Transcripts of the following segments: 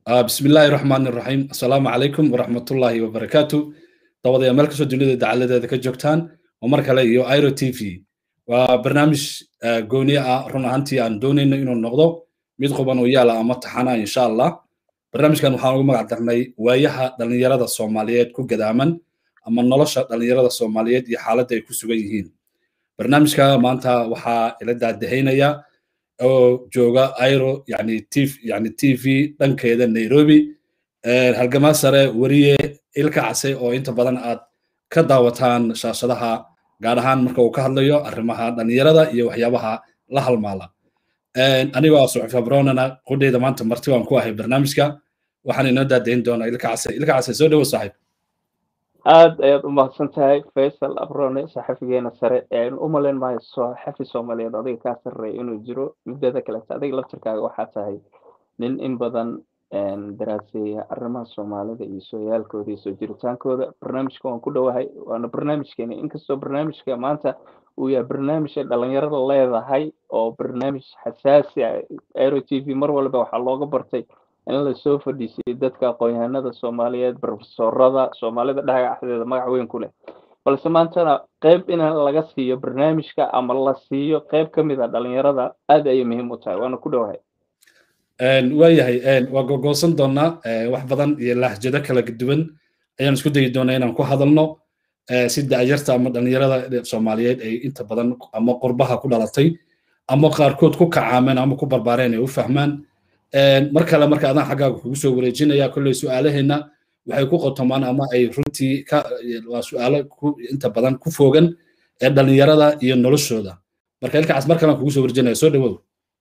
bismi illaahi raxmaani raxiim assalaamu calaykum waraxmatullaahi wabarakaatu dabadaya meel kastoo dunida dacaladeeda ka joogtaan oo mar kale iyo iro t v waa barnaamij gooni ah run ahaantii aan doonayno inuu noqdo mid quban oo yaala ama taxana insha allah barnaamijkan waxaan ugu magac darnay waayaha dhallinyarada soomaaliyeed ku gadaaman ama nolosha dhallinyarada soomaaliyeed iyo xaaladda ay ku sugan yihiin barnaamijka maanta waxaa ila daadahaynaya oo jooga iro yani t yani t v dhankeeda nairobi halgamaa sare weriye ilka case oo inta badan aad ka daawataan shaashadaha gaar ahaan marka uu ka hadlayo arrimaha dhallinyarada iyo waxyaabaha la halmaala anigoo ah suxuf abronana qudheyda maanta marti waan ku ahay barnaamijka waxaan inoo daadayn doonaa ilka case ilka case soo dhowo saaxiib aad ayaad u mahadsan tahay faysal abrone saxafigeena sare u malayn maayo saxafi soomaaliyeed adiga kaa sarreeya inuu jiro muddada kalete adiga laftirkaaga waxaa tahay nin in badan daraaseeya arrimaha soomaalida iyo sooyaalkooda iyo soo jiritaankooda barnaamijka waan ku dhowahay waana barnaamijkeena inkastoo barnaamijka maanta uu yahay barnaamij ay dhalinyarada leedahay oo barnaamij xasaasi ah aero t v mar walba waxaa looga bartay in lasoo fadhiisiyo dadka aqoon-yahanada soomaaliyeed profesorada soomaalida dhagaxdeeda magac weyn ku leh balse maantana qeyb in laga siiyo barnaamijka ama la siiyo qeyb ka mid a dhalinyarada aad ayay muhiim u tahay waana ku dhowahay waayahay waa gogoosan doonaa wax badan iyo lahjado kala duwan ayaan isku dayi doonaa inaan ku hadalno si da'yarta ama dhalinyarada soomaaliyeed ay inta badan ama qurbaha ku dhalatay ama qaarkood ku kacaameen ama ku barbaareen ay u fahmaan mar kale marka adaan xaggaaga kugu soo wareejinaya kolley su'aalaheenna waxay ku qotomaan ama ay runtii ka waa su'aalo inta badan ku fogan ee dhalinyarada iyo noloshooda marka ilkacaas mar kalean kugu soo wareejinaya soo dhawow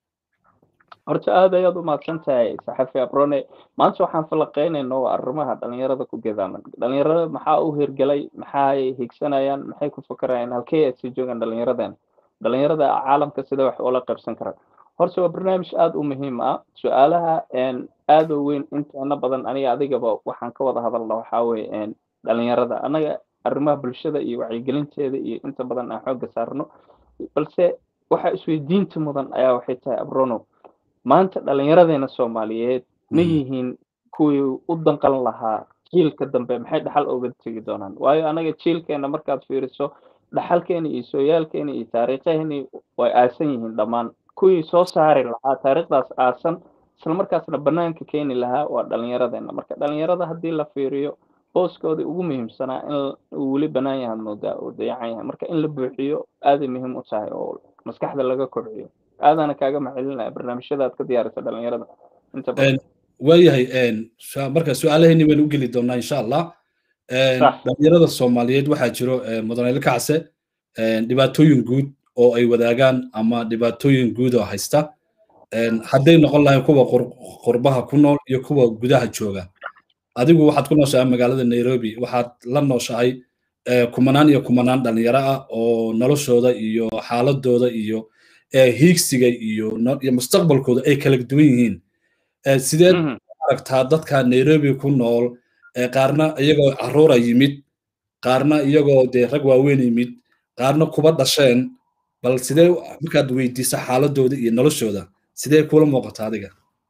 horta aad ayaad u mahadsan tahay saxafi abrone maanta waxaan falaqeynayna waa arrimaha dhalinyarada ku gadaaman dhalinyarada maxaa u hirgelay maxay higsanayaan maxay ku fakarayaan halkee aad sii joogaan dhalinyaradan dhalinyarada caalamka sida wax oola qaybsan karaan horta waa barnaamij aada u muhiim ah su-aalaha aada u weyn inteena badan aniga adigaba waxaan ka wada hadalna waxaa weye dhalinyarada anaga arrimaha bulshada iyo wacyigelinteeda iyo inta badan aan xoogga saarno balse waxa isweydiinta mudan ayaa waxay tahay abrono maanta dhalinyaradeenna soomaaliyeed ma yihiin kuwii u danqan lahaa jiilka dambe maxay dhaxal oga tegi doonaan waayo anaga jiilkeena markaad fiiriso dhaxalkeena iyo sooyaalkeena iyo taariikheeni way aasan yihiin dhammaan kuwii soo saari lahaa taariikhdaas aasan islamarkaasna banaanka keeni lahaa waa dhalinyaradeenna marka dhalinyarada haddii la fiiriyo booskoodii ugu muhiimsanaa in uu weli banaan yahay moodaa uu dayacan yahay marka in la buuxiyo aaday muhiim u tahay oo maskaxda laga kobciyo aadana kaaga macelinaya barnaamijyada aad ka diyaarisa dhalinyarada inta badan waayahay marka su-aalaheeni baynu u geli doonaa insha allah dhalinyarada soomaaliyeed waxaa jiro mudanayl kacse dhibaatooyin guud oo ay wadaagaan ama dhibaatooyin guud oo haysta hadday noqon lahayn kuwa qurbaha ku nool iyo kuwa gudaha jooga adigu waxaad ku nooshahay magaalada nairobi waxaad la nooshahay kumanaan iyo kumanaan dhalinyaro ah oo noloshooda iyo xaaladooda iyo hiigsiga iyo mustaqbalkooda ay kala duwan yihiin sideed aragtaa dadka nairobi ku nool qaarna iyagoo caruura yimid qaarna iyagoo dee rag waaweyn yimid qaarna kuba dhasheen bal sidee markaad weydiisa xaaladooda iyo noloshooda sidee kula muuqata adiga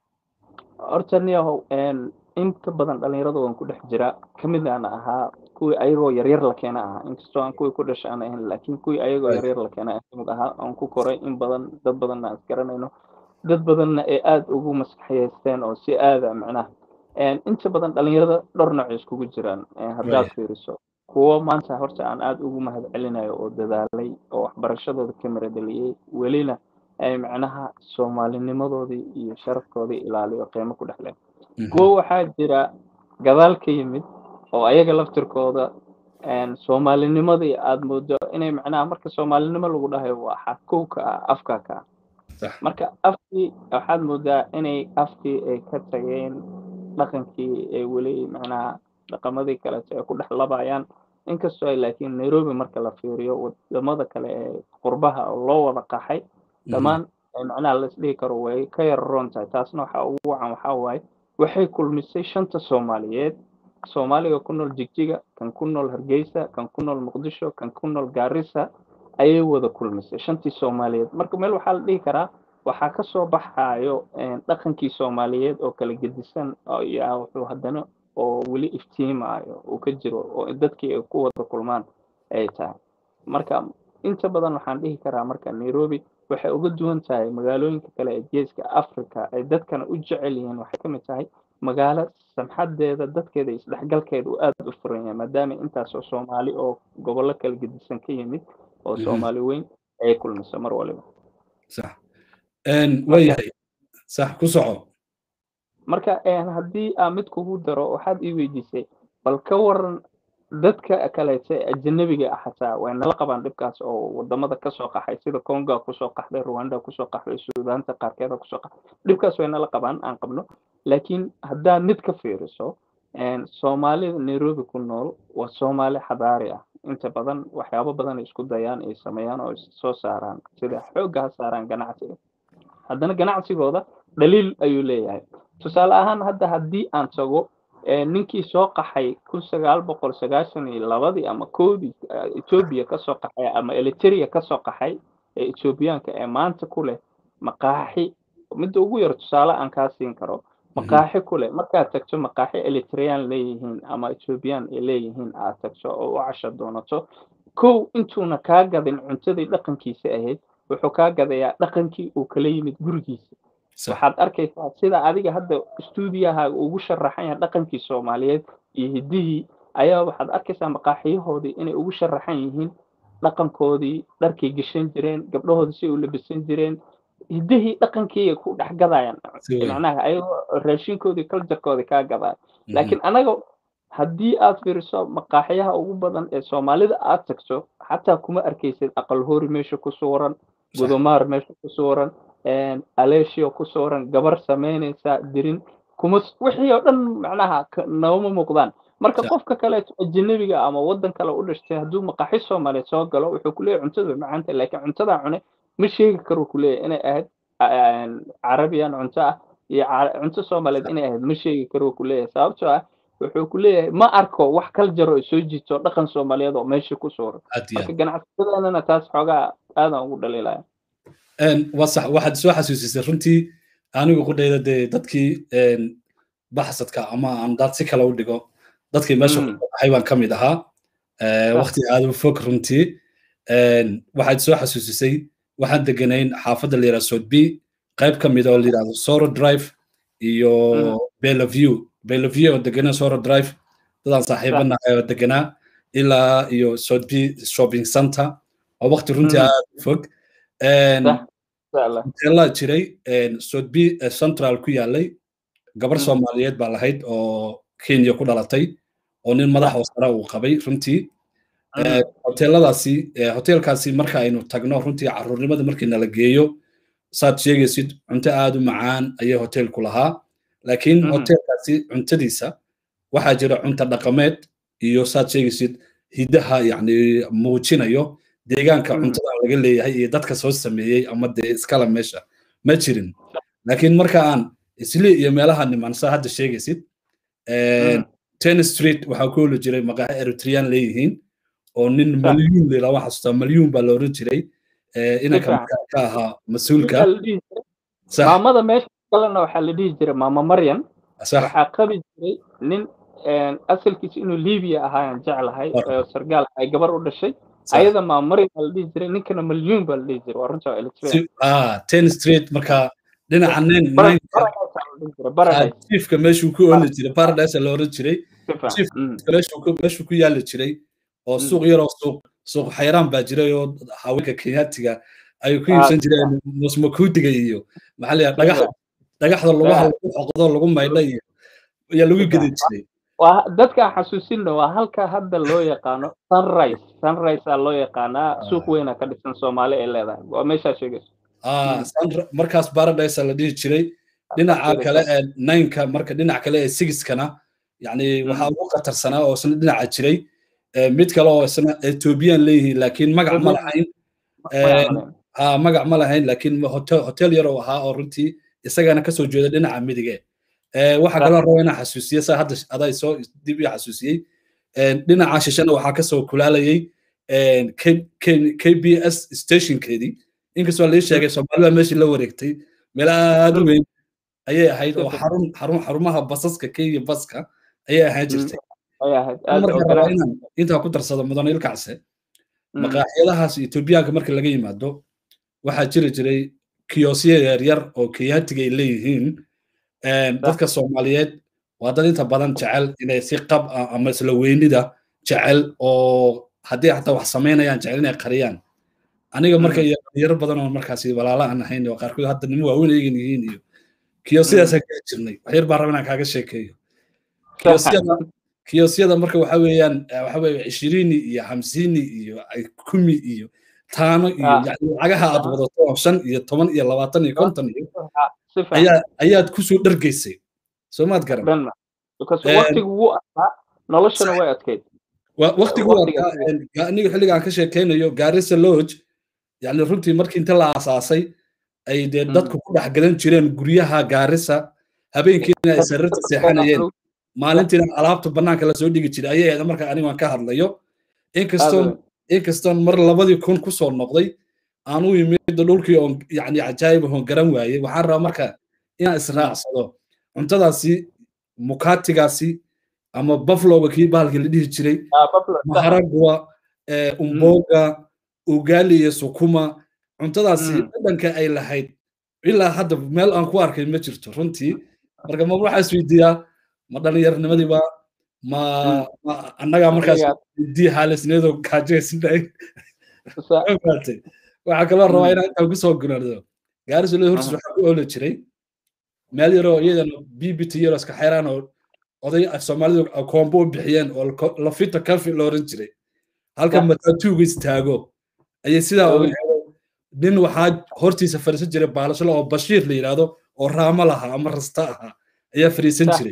horta niyahow inta badan dhalinyarada waan ku dhex jira kamid aan ahaa kuwii ayagoo yaryar la keena ahaa inkastoo aan kuwii ku dhasha aan ahayn laakiin kuwii ayagoo yaryar la keena kamid ahaa aan ku koray in badan dad badanna aan isgaranayno dad badanna ee aada ugu maskaxyeysteen oo si aada macnaha inta badan dhalinyarada dhowr nooc iskugu jiraan haddaad fiiriso kuwo maanta horta aan aada ugu mahad celinayo oo dadaalay oo waxbarashadooda ka maradeliyey welina ay macnaha soomaalinimadoodii iyo sharafkoodii ilaaliyo qiimo ku dhexleen kuwo waxaa jira gadaal ka yimid oo ayaga laftirkooda soomaalinimadii aada moodo inay macnaha marka soomaalinimo lagu dhahayo waa xadkowka ah afka ka ah marka afkii waxaad moodaa inay afkii ay ka tageen dhaqankii ay weli macnaha dhaqamadii kaleeto ay ku dhex labayaan inkastoo ay laakiin nairobi marka la fiiriyo wadamada kale ee qurbaha oo loo wada qaxay dhammaan macnaha laisdhihi karo way ka yararoon tahay taasna waxa ugu wacan waxaa waaye waxay kulmisay shanta soomaaliyeed soomaaliga ku nool jigjiga kan ku nool hargeysa kan ku nool muqdisho kan ku nool gaarisa ayay wada kulmisay shantii soomaaliyeed marka meel waxaa la dhihi karaa waxaa ka soo baxayo dhaqankii soomaaliyeed oo kala gedisan yaa wuxuu haddana oo weli iftiimaayo uu ka jiro oo dadkii ay ku wada kulmaan ay tahay marka inta badan waxaan dhihi karaa marka nairobi waxay uga duwan tahay magaalooyinka kale ee geeska africa ay dadkana u jecel yihiin waxay ka mid tahay magaalo samxadeeda dadkeeda isdhexgalkeeda uu aada u furan yahay maadaama intaasoo soomaali oo gobollo kala gedisan ka yimid oo soomaali weyn ay kulmayso mar waliba sax waayahay sax ku soco marka haddii aa mid kugu daro waxaad ii weydiisay bal ka waran dadka kaleete ajanabiga ah xataa way nala qabaan dhibkaas oo wadamada kasoo qaxay sida conga kusoo qaxday rwanda kusoo qaxday suudaanta qaarkeeda kusoo qaxday dhibkaas way nala qabaan aan qabno laakiin haddaad mid ka fiiriso soomaalida nairobi ku nool waa soomaali xadaari ah inta badan waxyaabo badan ay isku dayaan ay sameeyaan oo soo saaraan sida xoogga ha saaraan ganacsiga haddana ganacsigooda dhaliil ayuu leeyahay tusaale ahaan hadda haddii aan tago ninkii soo qaxay kun sagaal boqol sagaashan iyo labadii ama koodii etoobiya kasoo qaxay ama eliteria kasoo qaxay ee etoobiyaanka ee maanta ku leh maqaaxi midda ugu yar tusaale aan kaa siin karo maqaaxi ku leh markaad tagto maqaaxi elitrean leeyihiin ama ethoobiyan ay leeyihiin aad tagto oo u casho doonato kow intuuna kaa gadin cuntadii dhaqankiisa ahayd wuxuu kaa gadayaa dhaqankii uu kala yimid gurigiisa waxaad arkaysaa sida adiga hadda stuudiyaha ugu sharaxan yahay dhaqankii soomaaliyeed iyo hiddihii ayaa waxaad arkaysaa maqaaxiyahoodii inay ugu sharaxan yihiin dhaqankoodii dharkay geshan jireen gabdhahoodii si u labisan jireen hiddihii dhaqankii ku dhex gadayaan macnaha ayagoo raashinkoodii culturekoodii kaa gadaya laakiin anaga haddii aad fiiriso maqaaxiyaha ugu badan ee soomaalida aad tagto xataa kuma arkaysid aqal hori meesha ku suuran gudumaar meesha ku suuran alesio ku suuran gabar samaynaysa dirin kuma wixii oo dhan macnaha nooma muuqdaan marka qofka kaleeto ajanabiga ama waddan kale u dhashtay hadduu maqaaxi soomaaliyeed soo galo wuxuu kuleeyahy cuntada way macaanta laakiin cuntadaa cune ma sheegi karo kuleeyahy inay ahayd carabiyan cunto ah iyo cunto soomaaliyeed inay ahayd ma sheegi karo kuleeyahay sababtoo ah wuxuu ku leeyahay ma arko wax kal jaro soo jiito dhaqan soomaaliyeed oo meesha ku suuran marka ganacsiyadanana taas xoogaa aadan ugu dhaliilaya waa sax waxaad soo xasuusisay runtii anigu qudhayda dee dadkii baxsadka ama aan daad si kale u dhigo dadkii meesha ku baxay baan ka mid ahaa waqti aad u fog runtii waxaad soo xasuusisay waxaan deganayn xaafadda la yidhaha sodb qayb ka mid oo la yidhahdo soro drive iyo belaview belaview oo deganaa soro drive dadaan saaxiibanahay oo deganaa ilaa iyo sodb shopping center oo waqti runtii aad u fog hoteelaa jiray sodb central ku yaalay gabar soomaaliyeed baa lahayd oo kenya ku dhalatay oo nin madax oo sare uu qabay runtii hoteeladaasi hoteelkaasi marka aynu tagno runtii caruurnimada markii nala geeyo saad sheegaysid cunto aad u macaan ayay hoteelku lahaa laakiin hoteelkaasi cuntadiisa waxaa jira cunto dhaqameed iyo saad sheegaysid hiddaha yani muujinayo deegaanka cuntada laga leeyahay iyo dadka soo sameeyey ama dee iskala meesha ma jirin laakiin marka aan isli iyo meelaha niman saa hadda sheegaysid ten street waxaa ku holi jiray maqaaxi eritrean leeyihiin oo nin malyuun lila waxaa xasuustaa malyuun baa la oran jiray inanka ka ahaa mas-uulka maamada meesha kalena waxaa la dhihi jiray maama maryan waxaa qabi jiray nin asalkiisa inuu libiya ahaayaan jeclahay sargaal ay gabar u dhashay ayada maama maryan baa la dhihi jiray ninkana malyuun baa la dhihi jiray waa runta eritrea ten street marka dhinaca nin chiefka meeshuu ku ooli jiray paradise la oran jiray chiefka meeshuu ku yaali jiray oo suuq yaroo suuq suuq xayraan baa jiray oo haweenka kenyaatiga ay ku iibsan jireen musmakuudiga iyo maxaa layaa dhagax dhagaxda lugaha lagu xoqdo lagu maydha iyo ayaa lagu gedi jiray dadka xasuusino waa halka hadda loo yaqaano sunrise sunrise aa loo yaqaanaa suuq weyna ka dhisan soomaali ay leedahay waa meeshaa sheegayso markaas paradise la dhihi jiray dhinaca kale ee nineka marka dhinaca kale ee sigiskana yani waxaa ugu khatarsanaa oo isna dhinaca jiray mid kale oo isna ethiopian leeyihiin laakiin magac ma lahayn magac ma lahayn laakiin hotel yar oo ahaa oo runtii isagana kasoo jeeda dhinaca midige waxaa kaloo raba inaan xasuusiye saa hadda adaa soo dib ii xasuusiyey dhinaca shishana waxaa kasoo kulaalayay k b s stationkeedii inkastoo lii sheegay soomaalida meeshii la wareegtay meel aad u weyn ayay ahayd oo xarun xarun xarumaha basaska kenya baska ayay ahaan jirtay marka rabaa inaan intaa ku darsado mudane ilkacse maqaaxyadahaas etoobiyaanka marka laga yimaado waxaa jiri jiray kiyosya yaryar oo kenyaatiga ay leeyihiin dadka soomaaliyeed waa dad inta badan jecel inay si qab ah ama isla weynida jecel oo haddii xataa wax samaynayaan jecel inay qariyaan aniga marka iyo dhalinyaro badan oo markaasi walaala aan ahayn oo qaarkood hadda nimo waaweyn eegan yihiin iyo kiyosyadaasaan geli jirnay waxyar baan raba inaan kaaga sheekeeyo kiyosyada marka waxa weeyaan waxa weeye ishiriini iyo hamsiini iyo kumi iyo taano iyo lacagaha aad wadato oo shan iyo toban iyo labaatan iyo konton iyo ayaa ayaad kusoo dhargaysay soo maad garan waqtigu wuu adkaa noloshana way adkayd waqtigu wuu adkaa aniga xilliga aan ka sheekaynayo gaarisa lodge yani runtii markii inta la aasaasay ay dee dadku ku dhex gadan jireen guryaha gaarisa habeenkiina ay sararta seexanayeen maalintiina alaabta bannaanka lasoo dhigi jiray ayay ahayd marka anigu aan ka hadlayo inkastoon inkastoon mar labadii kun kusoo noqday aan u yimid dhulkii oon yani cajaayib oon garan waayey waxaan rabaa marka inaan israacsado cuntadaasi mukatigaasi ama buffaloga kii bahalkii la dhihi jiray maharagwa umboga ugali iyo sukuma cuntadaasi dhadhanka ay lahayd ilaa hadda meel aan ku arkay ma jirto runtii marka ma waxaa isweydiiyaa ma dhallinyarnimadiiba ma annagaa markaas weydii haalisneedoo gaajaysnahay waxaa kaloo rabaa inaan intaan kusoo gunardo gaarisulada hortiis waxaa ku ooli jiray meel yaroo iyadana bbt yaroo iska xeeraan oo oday soomaalidu koombo u bixiyeen oo lafita kafi la oran jiray halka matatuuga istaago ayay sidaa uga helo nin waxaa hortiisa fadhiisan jiray baalashala oo bashiir la yidhaahdo oo raamo lahaa ama rasta ahaa ayaa fadhiisan jiray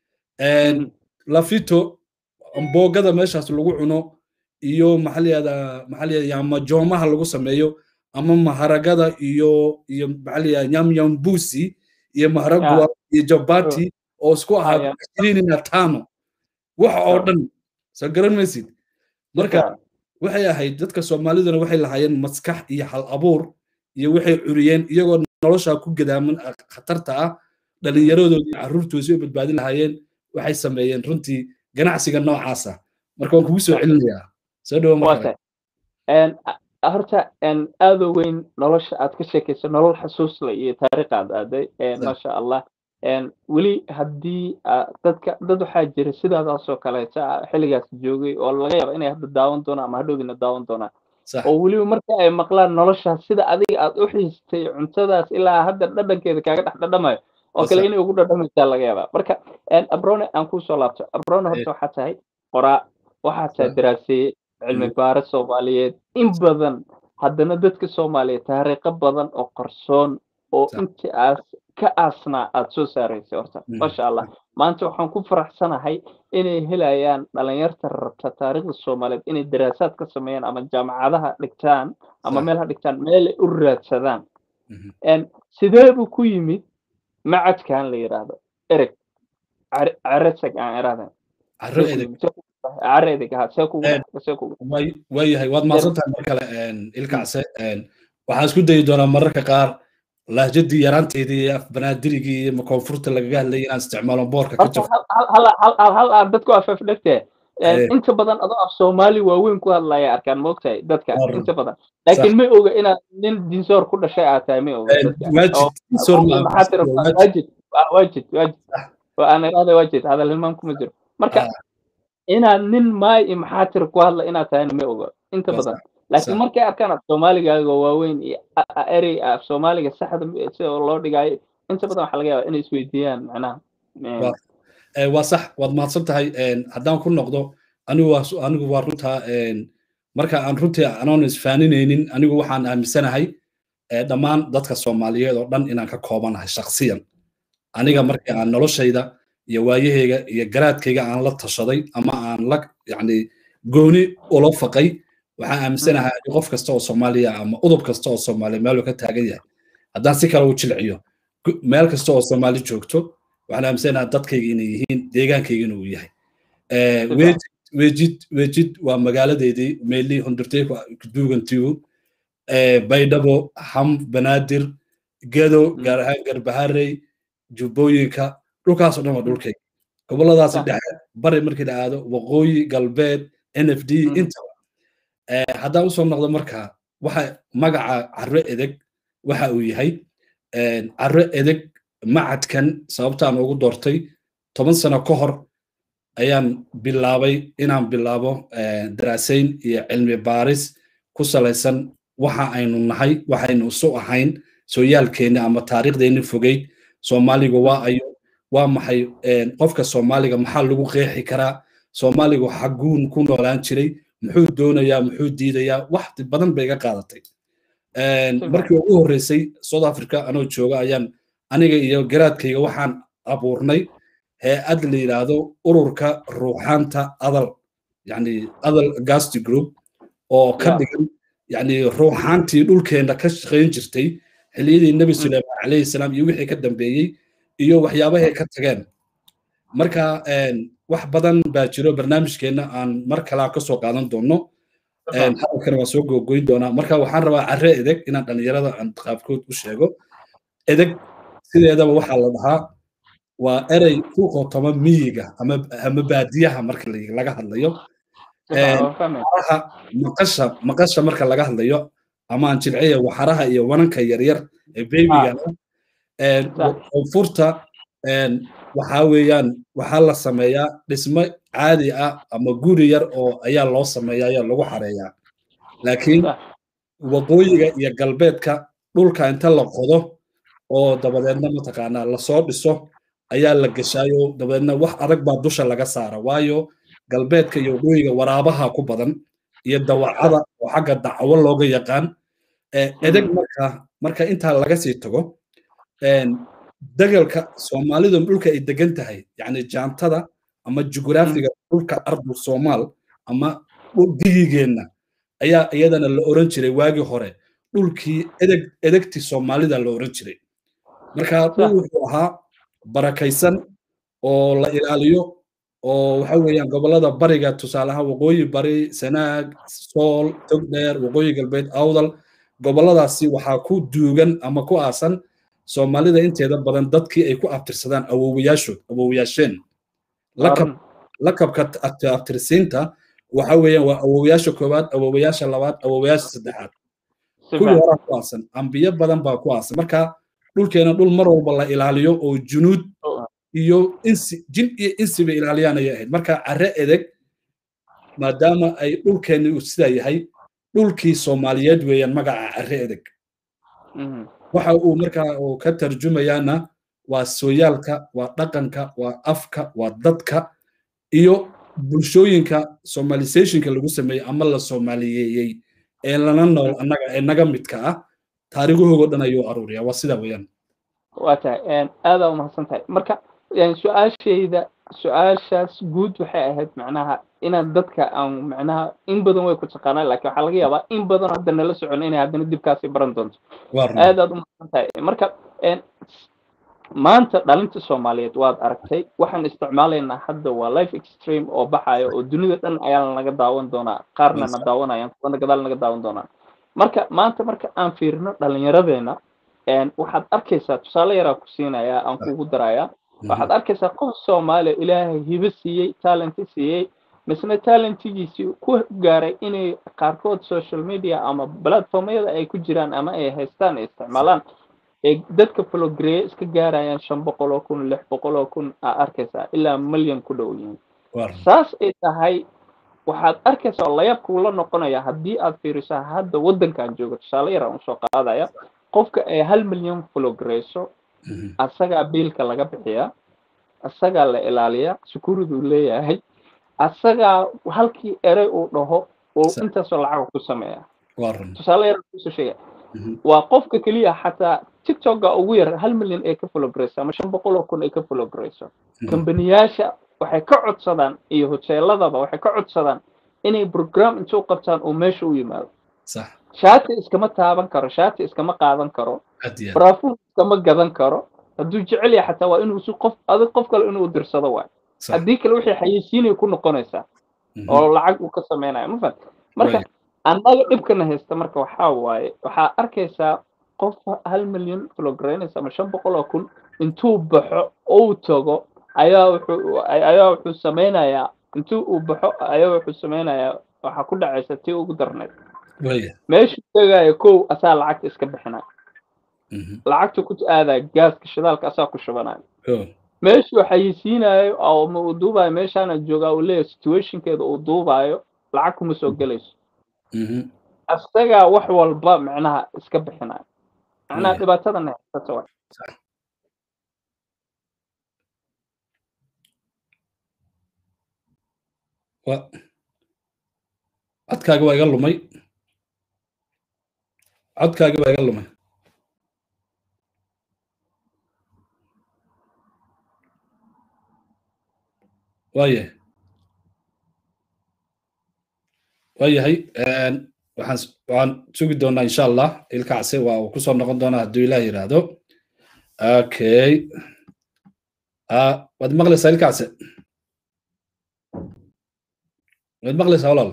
lafito amboogada meeshaas lagu cuno iyo maxaliyada maxaliyada yamajoomaha lagu sameeyo ama maharagada iyo iyo maxaliyada nyamyambusi iyo maharagwa iyo jabati oo isku ahaa ishirini na tano waxa oo dhan soo garan maysid marka waxay ahayd dadka soomaaliduna waxay lahaayeen maskax iyo hal abuur iyo waxay curiyeen iyagoo nolosha ku gadaaman khatarta ah dhallinyaradoodii carruurtoodii u badbaadi lahaayeen waxay sameeyeen runtii ganacsiga noocaasa marka waan kugu soo celinayaa soo dhawo markale horta aad u weyn nolosha aad ka sheekayso nolol xasuusle iyo taariikh aad aaday maasha allah weli haddii dadka dad waxaa jira sidaadaasoo kaleeta xilligaas joogay oo laga yaaba inay hadda daawan doonaan ama hadhowdina daawan doonaan oo weliba marka ay maqlaan noloshaas sida adiga aad u xiistay cuntadaas ilaa hadda dhadhankeeda kaaga dhex dhadhamayo oo kale inay ugu dhadhamaysaa laga yaabaa marka abrone aan kusoo laabto abrone horta waxaa tahay qoraa waxaa tahay daraaseeye cilmi baare soomaaliyeed in badan haddana dadka soomaaliyeed taariikho badan oo qarsoon oo intii aas ka aasnaa aad soo saaraysay horta maasha allah maanta waxaan ku faraxsanahay inay helayaan dhalinyarta rabta taariikhda soomaaliyeed inay daraasaad ka sameeyaan ama jaamacadaha dhigtaan ama meel ha dhigtaan meelay u raadsadaan sidee buu ku yimid macadkan la yidhaahdo ereg caresag aan irahdan waayahay waad mahadsantahay mar kale ilkacse waxaan isku dayi doonaa mararka qaar lahjadii yaraanteedii iyo afbanaadirigii iyo koonfurta lagaga hadlayay inaan isticmaalo boorka ka jirto hal aan dadku afafdhegtee inta badan adoo af soomaali waaweyn ku hadlaya arkaan moogtahay dadka inta badan laakiin ma oga inaad nin dinsoor ku dhashay aad tahay ma oga waajid waajid waa aan irahda waajid hadal hilmaan kuma jiro marka inaad nin maay iyo maxaatir ku hadla inaad tahayna ma oga inta badan laakiin markay arkaan af soomaaligaaga waaweyn iyo erey af soomaaliga saxda sida loo dhigaayo inta badan waxaa laga yaabaa inay isweydiiyaan macnaha waa sax waad mahadsan tahay haddaan ku noqdo anigu waa anigu waa runtaa marka aan runtii anoon isfaaninaynin anigu waxaan aaminsanahay dhammaan dadka soomaaliyeed oo dhan inaan ka koobanahay shaksiyan aniga markii aan noloshayda iyo waayahayga iyo garaadkayga aan la tashaday ama aan la yani gooni ula faqay waxaan aaminsanahay qof kasta oo soomaaliya ama udub kasta oo soomaaliya meeluu ka taagan yahay haddaan si kale u jilciyo meel kasta oo soomaali joogto waxaan aaminsanahay dadkayga inay yihiin deegaankayga inuu yahay wejid wejid waa magaaladeedii meelii hundurtay duugantigu baydhabo ham banaadir gedo gaar ahaan garbaharey jubbooyinka dhulkaasoo dhan waa dhulkayga goboladaasi dhexe bari markii la aado waqooyi galbeed n f d intaba haddaan usoo noqdo marka waxa magaca carro edeg waxa uu yahay carro edeg macadkan sababtaan ugu doortay toban sano ka hor ayaan bilaabay inaan bilaabo daraasayn iyo cilmi baaris ku salaysan waxa aynu nahay waxaynu isu ahayn sooyaalkeenni ama taariikhdeenni fogeyd soomaaligu waa ayo waa maxay qofka soomaaliga maxaa lagu qeexi karaa soomaaligu xaguun ku noolaan jiray muxuu doonayaa muxuu diidayaa wax badan bay iga qaadatay markii ugu horreysay south africa anoo jooga ayaan aniga iyo garaadkayga waxaan abuurnay hay-ad la yidhaahdo ururka ruuxaanta adal yani adal gasti group oo ka dhigan yani ruuxaantii dhulkeenna ka shaqayn jirtay xilliyadii nebi suleyman calayhi salaam iyo wixii ka dambeeyey iyo waxyaabahay ka tageen marka wax badan baa jiro barnaamijkeenna aan mar kalaa ka soo qaadan doonno hadalkana waan soo gogoyn doonaa marka waxaan rabaa carre edeg inaan dhallinyarada aan qaabkood u sheego edeg sideedaba waxaa la dhahaa waa erey ku qotoma miyiga ama baadiyaha marka laga hadlayo waxaraha maqasha maqasha marka laga hadlayo ama aan jilciya waxaraha iyo wananka yaryar ee bebiga koonfurta waxaa weeyaan waxaa la sameeyaa dhismo caadi ah ama guri yar oo ayaa loo sameeyaa ayaa lagu xareeyaa laakiin waqooyiga iyo galbeedka dhulka inta la qodo oo dabadeedna mataqaanaa lasoo dhiso ayaa la geshaayo dabadeedna wax adag baa dusha laga saara waayo galbeedka iyo waqooyiga waraabaha ku badan iyo dawacada oo xagga dacwo looga yaqaan edeg marka marka intaa laga sii tago degalka soomaalidu dhulka ay degan tahay yani jaantada ama jugraafiga dhulka ardu soomaal ama digigeenna ayaa iyadana la oran jiray waagii hore dhulkii edeg edegtii soomaalida la oran jiray marka dhul wuxuu ahaa barakaysan oo la ilaaliyo oo waxa weeyaan gobolada bariga tusaale ahaan waqooyi bari sanaag sool togdheer waqooyi galbeed awdal goboladaasi waxaa ku duugan ama ku aasan soomaalida inteeda badan dadkii ay ku abtirsadaan awowayaashood awowayaasheen lakabka abtirsiinta waxa weeyaan waa awowayaasha koowaad awowayaasha labaad awowayaasha saddexaad kuwii horaa ku aasan ambiyo badan baa ku aasan marka dhulkeena dhul mar walba la ilaaliyo oo junuud iyo insi jin iyo insiba ilaaliyaan ayay ahayd marka carre edeg maadaama ay dhulkeenni uu sidaa yahay dhulkii soomaaliyeed weeyaan magaca carre edeg waxa uu markaa uu ka tarjumayaana waa sooyaalka waa dhaqanka waa afka waa dadka iyo bulshooyinka somalisationka lagu sameeyey ama la soomaaliyeeyey ee lana nool annaga ee naga midka ah taariikhahoogo dhan ayuu aruuriyaa waa sidaa weeyaan waa tahay aadaa umahadsan tahay marka su-aashayda su-aashaas guud waxay ahayd macnaha inaan dadka aan macnaha in badan way ku taqaanaan laakiin waxaa laga yaabaa in badan hadda nala socon inay haddana dibkaasi baran doonto aad aad umahadsan tahay marka maanta dhalinta soomaaliyeed waad aragtay waxaan isticmaalaynaa hadda waa life extreme oo baxayo oo dunida dhan ayaa naga daawan doonaa qaarna na daawanayaan kuwana gadaal naga daawan doonaa marka maanta marka aan fiirino dhallinyaradeena waxaad arkaysaa tusaale yaraa ku siinayaa aan kugu darayaa waxaad arkaysaa qof soomaaliya ilaahay hibo siiyey talenti siiyey misna talentigiisii ku gaaray inay qaarkood social media ama platformyada ay ku jiraan ama ay haystaan ay isticmaalaan ee dadka flogreya iska gaarayaan shan boqol oo kun lix boqol oo kun aa arkaysaa ilaa milyan ku dhow yihiin saas ay tahay waxaad arkaysaa oo layaabkuu la noqonaya haddii aad fiirisaa hadda waddankan jooga tusaale yar aan usoo qaadaya qofka ay hal milyan flogreyso asagaa biilka laga bixiyaa asagaa la ilaaliyaa security uu leeyahay asagaa halkii erey uu dhaho uu intaasoo lacag ku sameeya tusaale yar kusoo sheegaya waa qofka keliya xataa tiktoka ugu yar hal milyan ay ka flogreyso ama shan boqol oo kun ay ka flogreyso kambaniyaasha waxay ka codsadaan iyo hoteeladaba waxay ka codsadaan inay program intuu qabtaan oo meesha u yimaado shaati iskama taaban karo shaati iskama qaadan karo baraafuun iskama gadan karo hadduu jecel yahay xataa waa inuu si qof adig qof kale inuu dirsado waay haddii kale wixii xayeysiinay ku noqonaysaa oo lacag uu ka samaynayo ma fahat marka annaga dhibkana haysta marka waxaa waaye waxaa arkaysaa qof hal milyan kilograynaysa ama shan boqol oo kun intuu baxo uu tago ayaa wuxuu ayaa wuxuu sameynayaa intuu uu baxo ayaa wuxuu sameynayaa waxaa ku dhacaysa tii ugu darneyd meeshuu tegaya kow asaa lacagta iska bixinaya lacagtu ku aadaya gaaska shidaalka asaa ku shubanaya meeshuu xayisiinayo ama uu duubayo meeshaana joogaa uu leeyahay situationkeeda uu duubayo lacag kuma soo gelayso asagaa wax walba micnaha iska bixinaya micnaha dhibaatadana haysata wa codkaaga waa iga lumay codkaaga waa iga lumay waayahay waayahay waxaan waxaan sugi doonaa insha allah ilkacse waa uu kusoo noqon doonaa hadduu ilaah yidhaahdo okay waad maqlaysaa ilkacse waad maqlaysaa walaal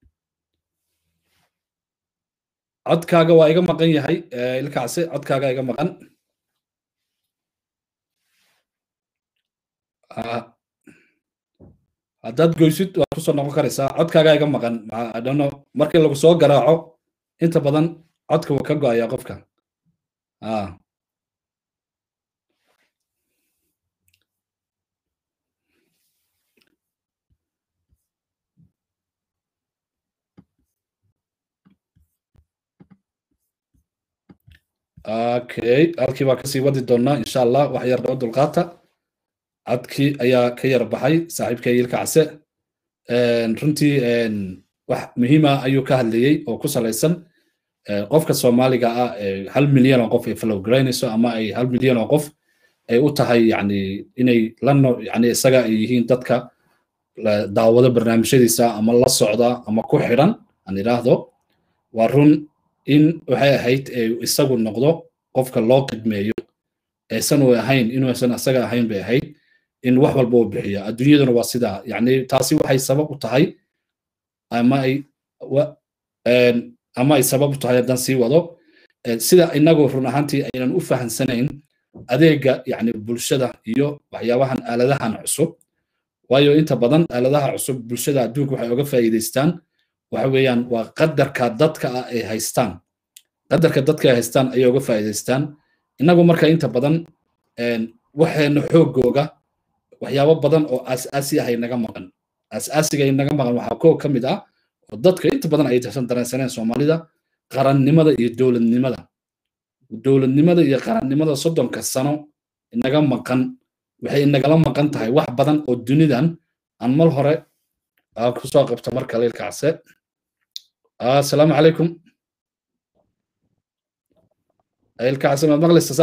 codkaaga waa iga maqan yahay ilkacse codkaaga iga maqan haddaad goysid waad kusoo noqon karaysaa codkaaga iga maqan adhano markii lagu soo garaaco inta badan codka wuu ka go'ayaa qofka okay halkii baa kasii wadi doonaa insha allah wax yar dhoo dulqaata codkii ayaa ka yar baxay saaxiibkay ilka case runtii wax muhiima ayuu ka hadlayey oo ku salaysan qofka soomaaliga ah hal milyan oo qof ay falowgaraynayso ama ay hal milyan oo qof ay u tahay yani inay lano yani isaga ay yihiin dadka daawado barnaamijyadiisa ama la socda ama ku xidhan aan idhaahdo waa run in waxay ahayd isagu noqdo qofka loo qidmeeyo aysan u ahayn inuusan isaga ahayn bay ahayd in wax walba uu bixiyo adduunyaduna waa sidaa yani taasi waxay sabab u tahay ama ay ama ay sabab u tahay haddaan sii wado sida inagu run ahaantii aynan u fahansanayn adeega yani bulshada iyo waxyaabahan aaladahan cusub waayo inta badan aaladaha cusub bulshada adduunka waxay oga faa'iidaystaan waxa weeyaan waa qadarka dadka ah ay haystaan qadarka dadka ay haystaan ayay oga faa'iidaystaan inagu marka inta badan waxayna xoogooga waxyaabo badan oo aas-aasi ah inaga maqan aas-aasiga inaga maqan waxaa koo ka mid ah oo dadka inta badan ay tasan dareensaneen soomaalida qarannimada iyo dowladnimada dowladnimada iyo qarannimada soddonka sano inaga maqan waxay inagala maqan tahay wax badan oo dunidan aan mar hore kusoo qabto marka leilkacse asalaamu calaykum ilkacse maad maqlaysa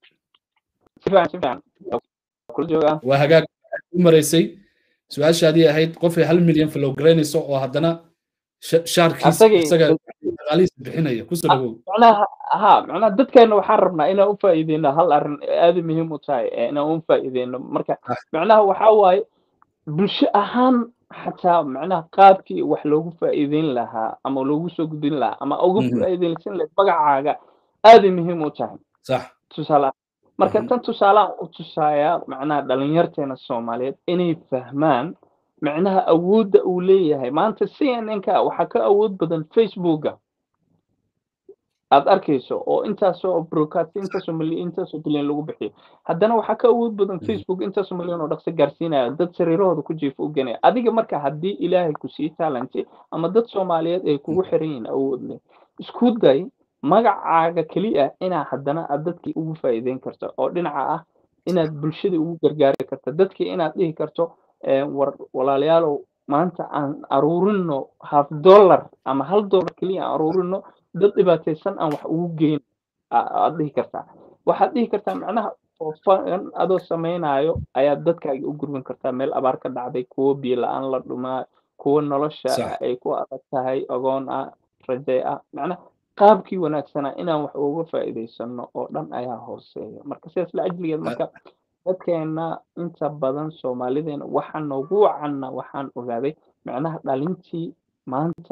saaxib waa hagaag u maraysay su-aashaadii ahayd qofay hal milyan falowgaraynayso oo haddana shaarkiisa isaga dhaqaalihiisa bixinaya kusoo dhawow macnaha ha macnaha dadkeena waxaan rabnaa inaan u faa'iideyno hal arrin aad muhiim u tahay inaan u faa'iideyno marka macnaha waxaa waaye bulsho ahaan xataa macnaha qaabkii wax loogu faa'iideyn lahaa ama loogu soo gudbin lahaa ama uga faa'iideysan lahayd magacaaga aaday muhiim u tahay sax tusaale marka tan tusaalean u tusaaya macnaha dhalinyarteena soomaaliyeed inay fahmaan macnaha awoodda uu leeyahay maanta c n n ka waxaa ka awood badan facebooka aad arkayso oo intaasoo broadcast intaasoo milyan intaasoo bilyan lagu bixiyo haddana waxaa ka awood badan facebook intaasoo milyan oo dhaqso gaarsiinaya dad sariirahooda ku jiifa u genaya adiga marka haddii ilaahay ku sii talenti ama dad soomaaliyeed ay kugu xiran yihiin awood leh isku day magacaaga keliya inaa haddana aad dadkii ugu faa'iideyn karto oo dhinaca ah inaad bulshada ugu gargaari karto dadkii inaad dhihi karto war walaalayaalow maanta aan aruurino half dollar ama hal dollar keliya aan aruurino dad dhibaataysan aan wax ugu geyn aad dhihi kartaa waxaad dhihi kartaa macnaha oofan adoo samaynayo ayaad dadkaaga u gurban kartaa meel abaar ka dhacday kuwo biyo la-aan la dhumaa kuwo nolosha ay ku adag tahay ogoon ah rajay ah macnaha qaabkii wanaagsanaa inaan wax uga faa'iidaysano oo dhan ayaa hooseeya marka sidaas la ajligeed marka dadkeena inta badan soomaalideena waxaa noogu wacanna waxaan ogaaday macnaha dhalintii maanta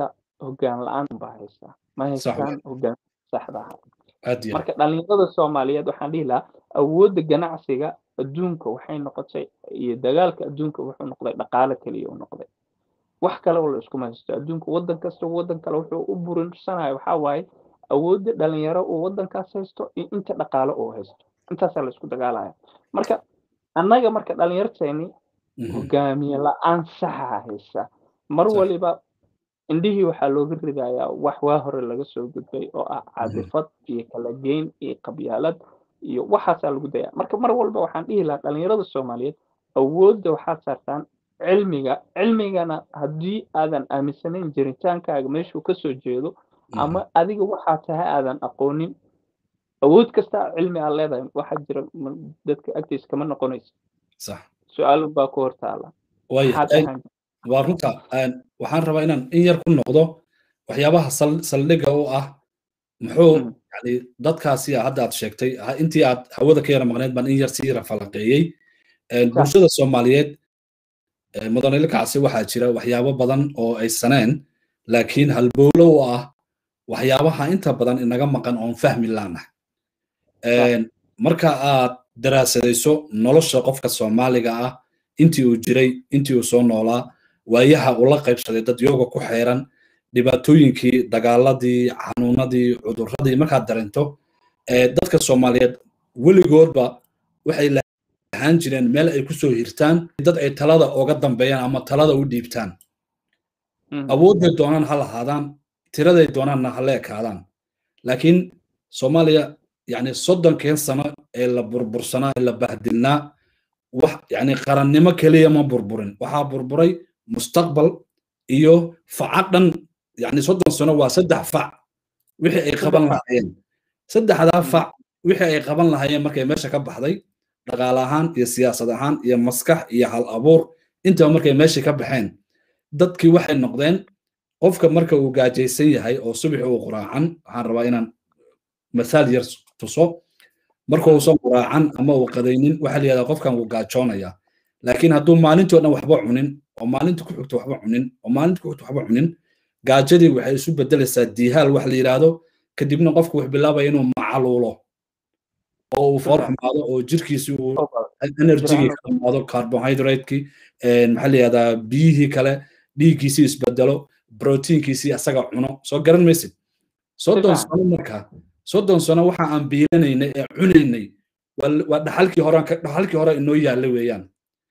hoggaan la-aan baa haysaa ma haystaan hoggaan saxda ah marka dhalinyarada soomaaliyeed waxaan dhihi lahaa awoodda ganacsiga adduunka waxay noqotay iyo dagaalka adduunka wuxuu noqday dhaqaale keliya u noqday wax kale oo la iskuma haysto adduunka waddan kasta waddan kale wuxuu u burinsanaya waxaa waaye awoodda dhalinyaro uu waddankaas haysto iyo inta dhaqaale uu haysto intaasaa la isku dagaalaya marka annaga marka dhalinyarteeni hogaamiye la-aan saxa haysa mar waliba indhihii waxaa looga ridayaa wax waa hore laga soo gudbay oo ah cadifad iyo kala geyn iyo qabyaalad iyo waxaasaa lagu daya marka mar walba waxaan dhihi lahaa dhalinyarada soomaaliyeed awoodda waxaad saartaan cilmiga cilmigana haddii aadan aaminsanayn jiritaankaaga meeshuu kasoo jeedo ama adiga waxaa tahay aadan aqoonin awood kasta cilmi aad leedahay waxaa jira dadka agtiisa kama noqonaysa su-aal baa ku hortaala waa runta waxaan rabaa inaan in yar ku noqdo waxyaabaha saldhigga u ah muxuu yani dadkaasi hadda aad sheegtay intii aad hawada ka yara maqneed baan in yar sii rafalaqeeyey bulshada soomaaliyeed mudanile kacsi waxaa jira waxyaabo badan oo ay saneen laakiin halbowlo u ah waxyaabaha inta badan inaga maqan oon fahmi laanah marka aad daraasadayso nolosha qofka soomaaliga ah intii uu jiray intii uu soo noolaa waayaha uu la qaybsaday dad yooga ku xeeran dhibaatooyinkii dagaaladii xanuunadii cuduradii markaad dareento dadka soomaaliyeed weligoodba waxay lahaan jireen meel ay ku soo hirtaan dad ay talada oga dambeeyaan ama talada u dhiibtaan awoodday doonaan ha lahaadaan tiraday doonaanna ha la ekaadaan laakiin soomaaliya yani soddonkeen sano ee la burbursanaa ee la bahdilnaa wax yani qarannimo keliya ma burburin waxaa burburay mustaqbal iyo faca dhan yani soddon sano waa saddex fac wixii ay qaban lahaayeen saddexdaa fac wixii ay qaban lahaayeen markay meesha ka baxday dhaqaale ahaan iyo siyaasad ahaan iyo maskax iyo hal abuur intaba markay meeshii ka baxeen dadkii waxay noqdeen qofka marka uu gaajaysan yahay oo subaxi uu quraacan waxaan rabaa inaan mathaal yar tuso marka uusan quraacan ama uu qadaynin waxaa la yidhahdaa qofkan wuu gaajoonaya laakiin hadduu maalintii o dhan waxba cunin oo maalinta ku xigto waxba cunin oo maalinta ku xigto waxba cunin gaajadii waxay isu bedelaysaa diihaal wax la yidhaahdo kadibna qofku wuxuu bilaabaya inuu macaluulo oo uu foor xumaado oo jirkiisii uu enerjigii ka xumaado carbohydrateki maxaa la yidhahdaa biyihii kale dhiiggiisii isbedelo brotiinkiisii asaga cuno soo garan maysid soddon sano markaa soddon sano waxa aan biilanaynay ee cunaynay waa dhaxalkii hore dhaxalkii hore inoo yaalla weeyaan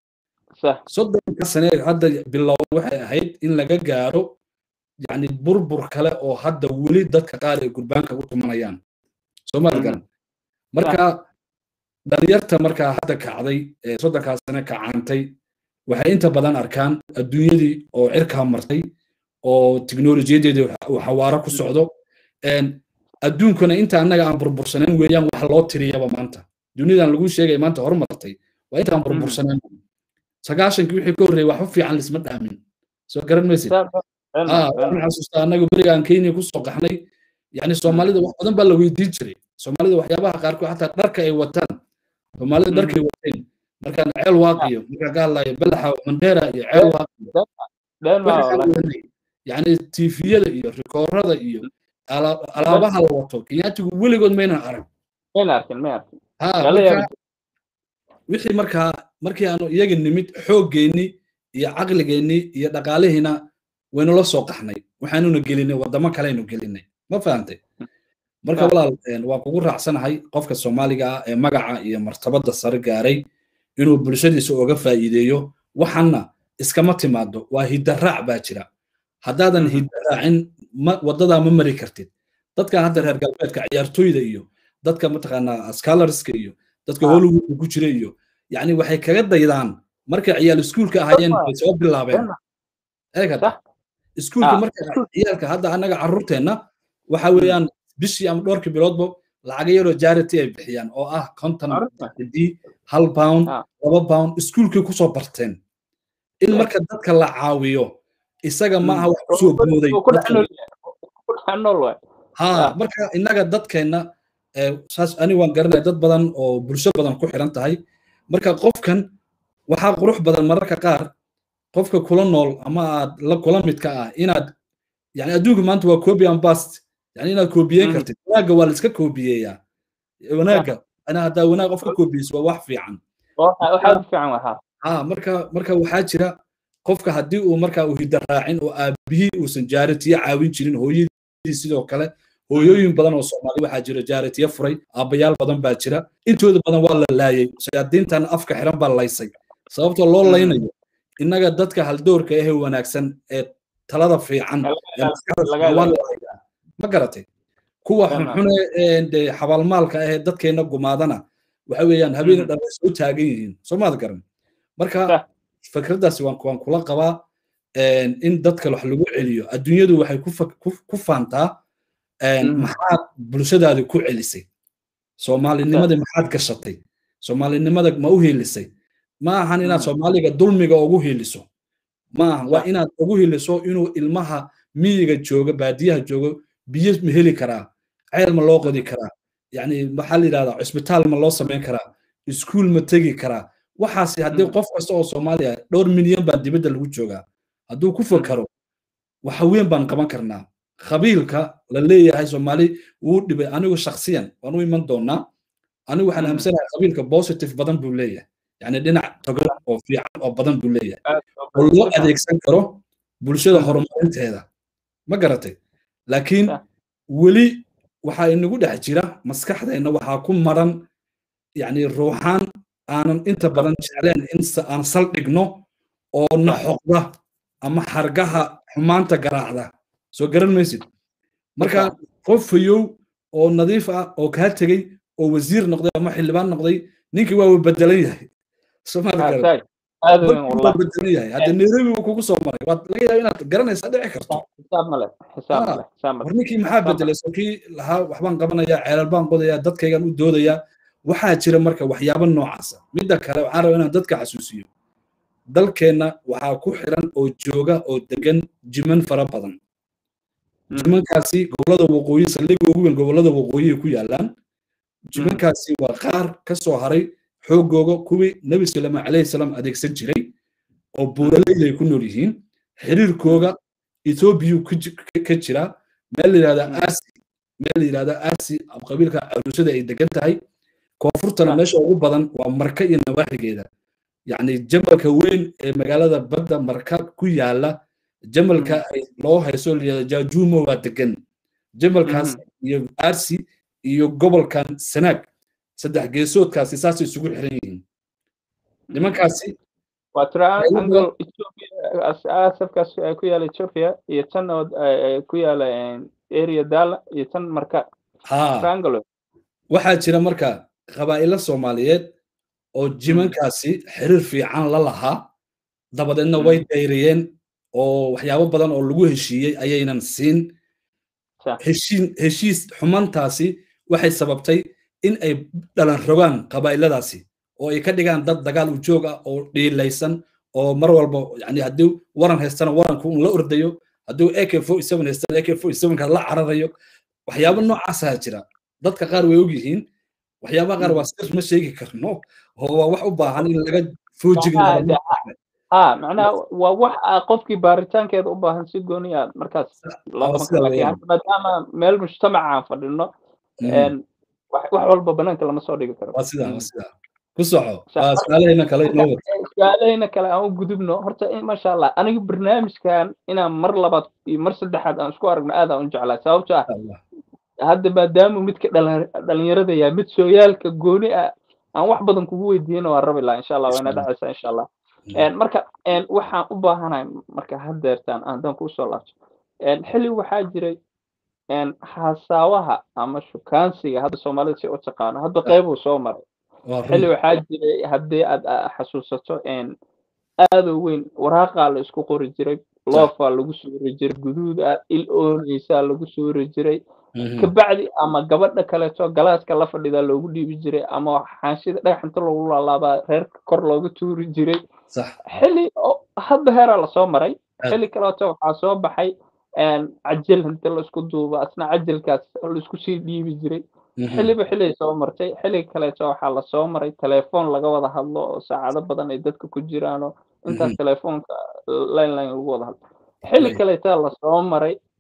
soddonka sane hadda bilowda waxay ahayd in laga gaaro yani burbur kale oo hadda weli dadka qaar ay gurbaanka u tumanayaan soomaalgan marka dhalinyarta markaa hadda kacday ee soddonkaa sane kacaantay waxay inta badan arkaan adduunyadii oo cirkaa martay oo tiknolojiyadeedii uu xawaaro ku socdo adduunkuna inta annaga aan burbursanayn weeyaan wax loo tiriyaba maanta duniyadan lagu sheegay maanta horumartay waa intaan burbursanayn sagaashankii wixii ka horreeyay waxba fiican lisma dhaamin soo garan maysid waxaan xasuustaa annaga berigaan kenya kusoo qaxnay yani soomaalida wax badan baa la weydiin jiray soomaalida waxyaabaha qaarkood xataa dharka ay wataan soomaalida dharkay wateen markaan ceel waaqiyo markaan ka hadlayo balaxa mandheera iyo ceel waaqiyo yani tifiyada iyo rikoorada iyo alaabaha la wato kenyaatigu weligood maynan arag wixii markaa markii aanu iyaga nimid xooggeenni iyo caqligeenni iyo dhaqaalihiina waynu la soo qaxnay waxaanuna gelinay waddamo kaleynu gelinay ma fahantay marka walaal waan kugu raacsanahay qofka soomaaliga ah ee magaca iyo martabadda sare gaaray inuu bulshadiisa oga faa'iideeyo waxanna iskama timaado waa hidaraac baa jira haddaadan hidaraacin waddadaa ma mari kartid dadka hadda reer galbeedka ciyaartooyda iyo dadka mataqaanaa scholarska iyo dadka hollywoodka ku jira iyo yani waxay kaga daydaan markay ciyaal iskuulka ahaayeen bay soo bilaabeen eegada iskuulka marka ciyaalka hadda annaga carruurteenna waxa weeyaan bishii ama dhowrkii biloodba lacaga yaroo jarity ay bixiyaan oo ah konton d hal pound laba pound iskuulkay kusoo barteen in marka dadka la caawiyo isaga ma aha wax kusoo booday ha marka innaga dadkeenna saas ani waan garanaya dad badan oo bulsho badan ku xiran tahay marka qofkan waxaa qurux badan mararka qaar qofka kula nool ama aad la kula midka ah inaad yani adduunka maanta waa copy and past yani inaad koobiyeyn kartid wanaagga waa la iska koobiyeeyaa wanaagga ana haddaa wanaag qof ka koobiyeyso waa wax fiican ha marka marka waxaa jira qofka haddii uu marka uu hidda raacin oo aabihii uusan jaaritiye caawin jirin hooyadii sidoo kale hooyooyin badan oo soomaali waxaa jira jaaritiye furay aabbayaal badan baa jira intooda badan waa la laayay shayaadiintan afka xiran baa laysay sababtoo loo laynayo innaga dadka haldoorka ahee wanaagsan ee talada fiican ma garatay kuwa xunxune de xabaalmaalka ahee dadkeenna gumaadana waxa weeyaan habeena dhan way soo taagan yihiin soo maad garan marka fikraddaasi waan waan kula qabaa in dadka wax lagu celiyo adduunyadu waxay ku faantaa maxaad bulshadaadi ku celisay soomaalinimadii maxaad gashatay soomaalinimada ma u hiilisay ma ahan inaad soomaaliga dulmiga ugu hiiliso ma ahan waa inaad ugu hiiliso inuu ilmaha miyiga jooga baadiyaha joogo biyo ma heli karaa ceel ma loo qodi karaa yani maxaa la yidhahdaa cisbitaal ma loo samayn karaa iskuul ma tegi karaa waxaasi haddii qof kasta oo soomaaliya dhowr milyan baa dibadda lagu joogaa hadduu ku fakaro waxa weyn baan qaban karnaa qabiilka la leeyahay soomaali wuu dhibay anigu shaksiyan waan u iman doonaa anigu waxaan aamsanahay qabiilka positive badan buu leeyahay yani dhinac togan oo fiican oo badan buu leeyahay oo loo adeegsan karo bulshada horumarinteeda ma garatay laakiin weli waxaa inagu dhex jira maskaxdeenna waxaa ku maran yani ruuxaan aanan inta badan jecleen in aan saldhigno oo na xoqda ama xargaha xumaanta garaacda soo garan maysid marka qof fayow oo nadiif ah oo kaa tegey oo wasiir noqday ama xildhibaan noqday ninkii waa bedelan yahay bedelan yahay hadda nairobi uu kugu soo maray waad laga yaaba inaad garanaysaa dhici karto war ninkii maxaa bedelay soo kii lahaa waxbaan qabanayaa ceelal baan qodayaa dadkaygan u doodayaa waxaa jira marka waxyaabo noocaasa midda kale waxaan rabaa inaan dadka xasuusiyo dalkeenna waxaa ku xiran oo jooga oo degan jiman fara badan jimankaasi gobolada waqooyi saldhigga ugu weyn gobolada waqooyiga ku yaalaan jimankaasi waa qaar ka soo haray xoogooga kuwii nebi salama calayhi salaam adeegsan jiray oo buuraleyda ay ku nool yihiin xiriirkooga ethoobiyu ka jira meel la yidhahda asi meel la yidhahda asi qabiilka caruusada ay degan tahay koonfurtana meesha ugu badan waa marka iyo nawaaxigeeda yacni jamalka weyn ee magaalada badda marka ku yaala jamalka loo hayso layihahda jaajuumo waa degan jamalkaas iyo arsi iyo gobolkan sanaag saddex geesoodkaasi saasay isugu xiran yihiin nimankaasi waa triangle asafkaas ku yaala ethiopia iyo tan oo ku yaala area dala iyo tan marka triangle waxaa jira marka qabaa'ilo soomaaliyeed oo jimankaasi xiriir fiican la lahaa dabadeedna way dayriyeen oo waxyaabo badan oo lagu heshiiyey ayaynan siin heshiis xumantaasi waxay sababtay in ay dhalan rogaan qabaa'iladaasi oo ay ka dhigaan dad dagaal u joog ah oo dhiilaysan oo mar walba yani haddii waran haystana waranku un la ordayo haddii ak forty seven haystana ak forty sevenka la cararayo waxyaabo noocaasaa jira dadka qaar way ogyihiin waxyaabaha qaar waa sir ma sheegi karno oo waa wax u baahan in laga foojignaado ha macnaha waa wax qofkii baaritaankeeda u baahan si gooni aad markaas maadaama meel mujtamacaan fadhino wax walba banaanka lama soo dhigi karo waa sidaa waa sidaa ku soco waa su-aalahayna kale inoo wada su-aalahayna kale aan u gudubno horta masha allah aniga barnaamijkan inaan mar labaad iyo mar saddexaad aan isku aragno aad aan u jeclaa sababto ah hadda maadaama midka dhalinyarada yahay mid sooyaalka gooni ah aan wax badan kugu weydiiyana waan rabi laha insha allah wayna dhacaysaa insha allah marka waxaan u baahanahay marka haddeertaan haddaan kusoo laabto xilli waxaa jiray hasaawaha ama shukaansiga hadda soomaalida si u taqaano hadda qeybuu soo maray xilli waxaa jiray haddii aad xasuusato aadoo weyn waraaqaa la isku qori jiray loofaa lagu suuri jiray guduuda il oonaysaa lagu suuri jiray kabacdi ama gabadha kaleeto galaaska la fadhidaa loogu dhiibi jiray ama xaanshida dhagaxinta loogu laalaabaa reerka kor looga tuuri jiray xilli hadda heeraa lasoo maray xilli kaleeto waxaa soo baxay cajal inta laisku duuba asna cajalkaas laisku sii dhiibi jiray xilliba xilliay soo martay xilli kaleeto waxaa lasoo maray telefoon laga wada hadlo oo saacado badan ay dadka ku jiraanoo intaas telefoonka line line lagu wada hadlo xilli kaleetaa lasoo maray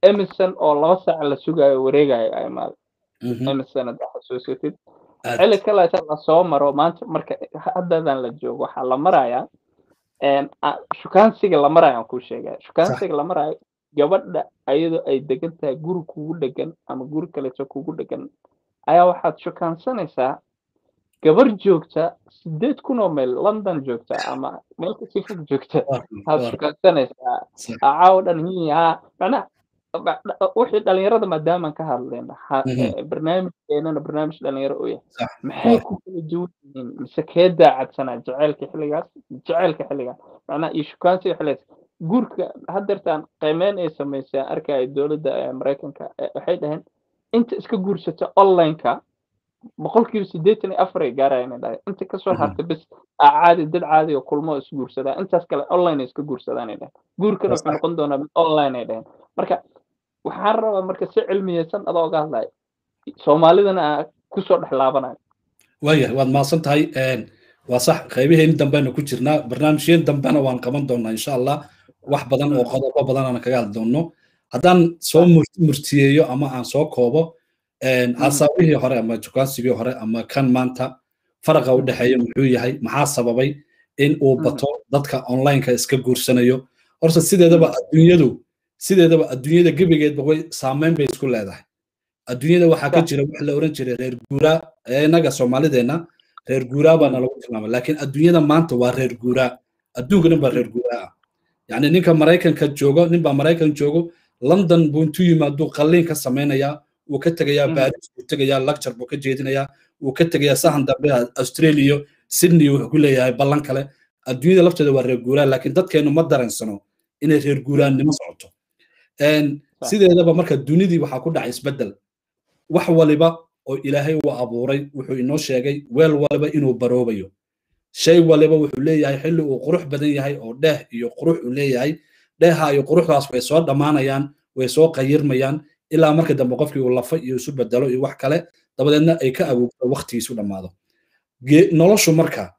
emerson oo laba saac la sugayo wareegayo ay imaado emerson haddaa xasuusatid xilli kale inta lasoo maro maanta marka haddadan la joogo waxaa la marayaa shukaansiga la marayo aan kuu sheegaya shukaansiga la marayo gabadha ayadoo ay degan tahay guri kugu dhegan ama guri kaleeto kugu dhegan ayaa waxaad shukaansanaysaa gabar joogta sideed kun oo meel london joogta ama meel kasii fog joogta waxaad shukaansanaysaa caawo dhan hiyaa macnaha wixii dhalinyarada maadaamaan ka hadlayna barnaamijkeenana barnaamij dhalinyaro u yahay maxay ku kala duwan yihiin mise kee daacadsanaa jaceylka xilligaas jaceylka xilligaas macnaha iyo shukaansiga xilligaas guurka haddeertaan qiimeyn ay samaysay arkaya dowladda maraykanka waxay dhaheen inta iska guursata online-ka boqolkiiba siddeetan iyo afar ay gaarayaan dhahay inta kasoo harta bes caadi dad caadi oo kulmo is guursadaa intaas kale online ay iska guursadaan ay dhaheen guurkana wuxuu noqon doonaa mid online ay dhaheen marka waxaan rabaa marka si cilmiyeysan adoo ga hadlaya soomaalidana aa kusoo dhex laabanayo waaya waad mahadsan tahay waa sax qaybaheen dambena ku jirnaa barnaamijyeen dambena waan qaban doonaa insha allah wax badan oo qodobo badan aan kaga hadli doonno haddaan soo murtiyeeyo ama aan soo koobo asaabihii hore ama jukaansigii hore ama kan maanta faraqa u dhexeeya muxuu yahay maxaa sababay in uu bato dadka onlineka iska guursanayo horta sideedaba adduunyadu sideedaba adduunyada gebigeedba way saameyn bay isku leedahay adduunyada waxaa ka jira wax la oran jiray reer guuraa innaga soomaalideenna reer guuraa baana lagu tilmaama laakiin adduunyada maanta waa reer guuraa adduunka dhan baa reer guuraa ah yacni ninka maraykanka joogo nin baa maraykan joogo london buu intuu yimaaduu qalliin ka samaynayaa wuu ka tegayaa baris buu tegayaa lecture buu ka jeedinayaa wuu ka tegayaa sahan dambe australia sydney wuxuu ku leeyahay ballan kale adduunyada lafteeda waa reer guuraa laakiin dadkeennu ma dareensano inay reer guuraannimo socoto sideedaba marka dunidii waxaa ku dhacay isbeddel wax waliba oo ilaahay uu abuuray wuxuu inoo sheegay weel waliba inuu baroobayo shay waliba wuxuu leeyahay xilli uu qurux badan yahay oo dheeh iyo qurux uu leeyahay dheeha iyo quruxdaas way soo dhammaanayaan way soo qayirmayaan ilaa marka dambe qofkii uu lafa iyo isu bedelo iyo wax kale dabadeedna ay ka awoogto waktigiisu dhammaado noloshu marka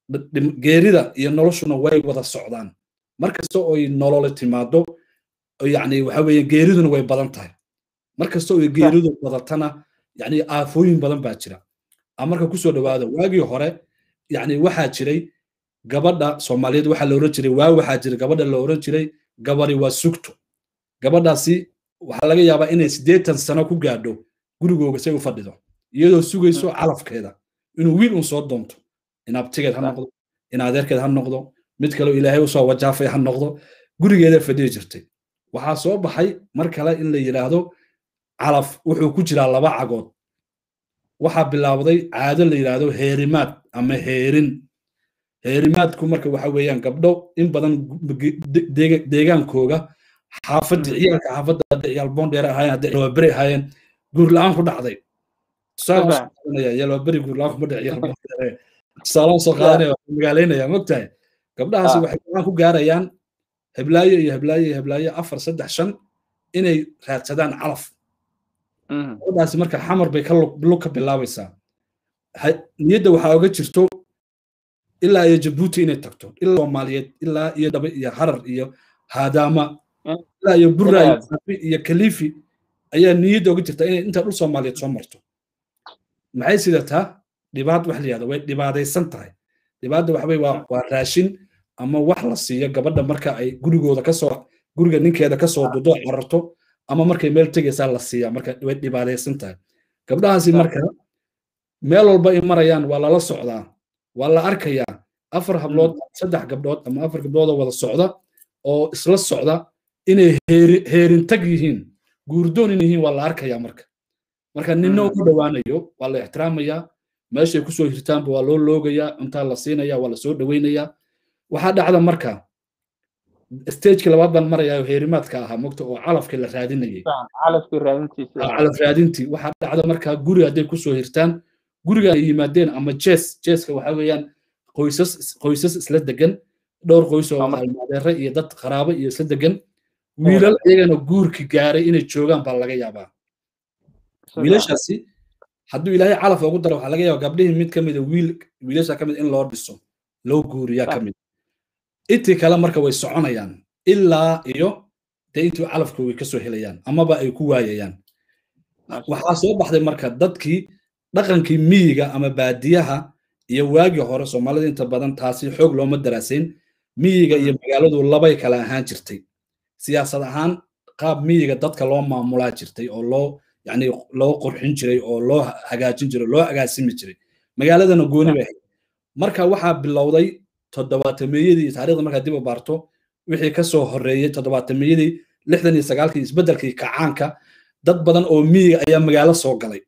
geerida iyo noloshuna way wada socdaan markasta oy nolole timaado yani waxa weeye geeriduna way badan tahay markasta oy geeridu badatana yani aafooyin badan baa jira marka kusoo dhawaada waagii hore yani waxaa jiray gabadha soomaaliyeed waxaa la oran jiray waa waxaa jira gabadha la oran jiray gabadi waa sugto gabadhaasi waxaa laga yaabaa inay siddeetan sano ku gaadho gurigooga say u fadhido iyadoo sugayso calafkeeda inuu wiil un soo doonto in abtigeed ha noqdo in adeerkeed ha noqdo mid kaleo ilaahay usoo wajaafay ha noqdo gurigeeda fadhiyi jirtay waxaa soo baxay mar kale in la yidhaahdo calaf wuxuu ku jiraa laba cagood waxaa bilaabday caado la yidhaahdo heerimaad ama heerin heerimaadku marka waxa weeyaan gabdho in badan deegaankooga xaafadda ciyaalka xaafadda hadday ciyaal boondheer ahaayeen hadday yalwaberi ahaayeen guur la-aan ku dhacday yalwaberi guur la-aan kuma dhici tusaalaan soo qaadanaya magaalaynaya mogtahay gabdhahaasi waxay go-aan ku gaarayaan heblaayo iyo heblaayo iyo heblaayo afar saddex shan inay raadsadaan calaf gabadhaasi marka xamar bay lug ka bilaabaysaa niyadda waxaa oga jirto ilaa iyo jabuuti inay tagto ilaa soomaaliyeed ilaa iyo dhabe iyo harar iyo haadaama ilaa iyo burra iyo safi iyo kalifi ayaa niyadda oga jirta inay intaa dhul soomaaliyeed soo marto maxay sidataa dhibaad wax la yihahdo way dhibaadaysan tahay dhibaadda waxawey waa waa raashin ama wax la siiyo gabadha marka ay gurigooda kasoo guriga ninkeeda kasoo dudo cararto ama markay meel tegaysaa la siiya marka way dhibaadaysan tahay gabdhahaasi marka meel walba ay marayaan waa lala socdaa waa la arkayaa afar hablood saddex gabdhood ama afar gabdhood oo wada socda oo isla socda inay heerintag yihiin guurdoon in yihiin waa la arkayaa marka marka ninna u dhowaanayo waa la ixtiraamayaa meeshay kusoo hirtaanba waa loo loogayaa cuntaa la siinaya waa la soo dhoweynayaa waxaa dhacda marka stageki labaad baan marayaa heerimaadka ahaa mogta oo calafkii la raadinayay calaf raadintii waxaa dhacda marka guri hadday kusoo hirtaan guriga ay yimaadeen ama jees jeeska waxa weeyaan qoysas qoysas isla degan dhowr qoys oo almaadeere iyo dad qaraabo iyo isla degan wiilal iyagana guurki gaaray inay joogaan baa laga yaabaa wiilashaasi hadduu ilaahay calaf ugu daro waxaa laga yaaba gabdhihii mid ka mida wiil wiilasha ka mid in loo dhiso loo guuriyaa ka mid intii kale marka way soconayaan ilaa iyo dee intuu calafkooga kasoo helayaan amaba ay ku waayayaan waxaa soo baxday marka dadkii dhaqankii miyiga ama baadiyaha iyo waagii hore soomaalida inta badan taasi xoog looma daraasayn miyiga iyo magaaladu labay kala ahaan jirtay siyaasad ahaan qaab miyiga dadka loo maamulaa jirtay oo loo yani loo qurxin jiray oo loo hagaajin jiray loo agaasimi jiray magaaladana gooni bay ahayd marka waxaa bilowday toddobaatameyadii taarikhda markaa dib u baarto wixii kasoo horeeyey toddobaatameyadii lixdan iyo sagaalkii isbeddelkii kacaanka dad badan oo miyiga ayaa magaalo soo galay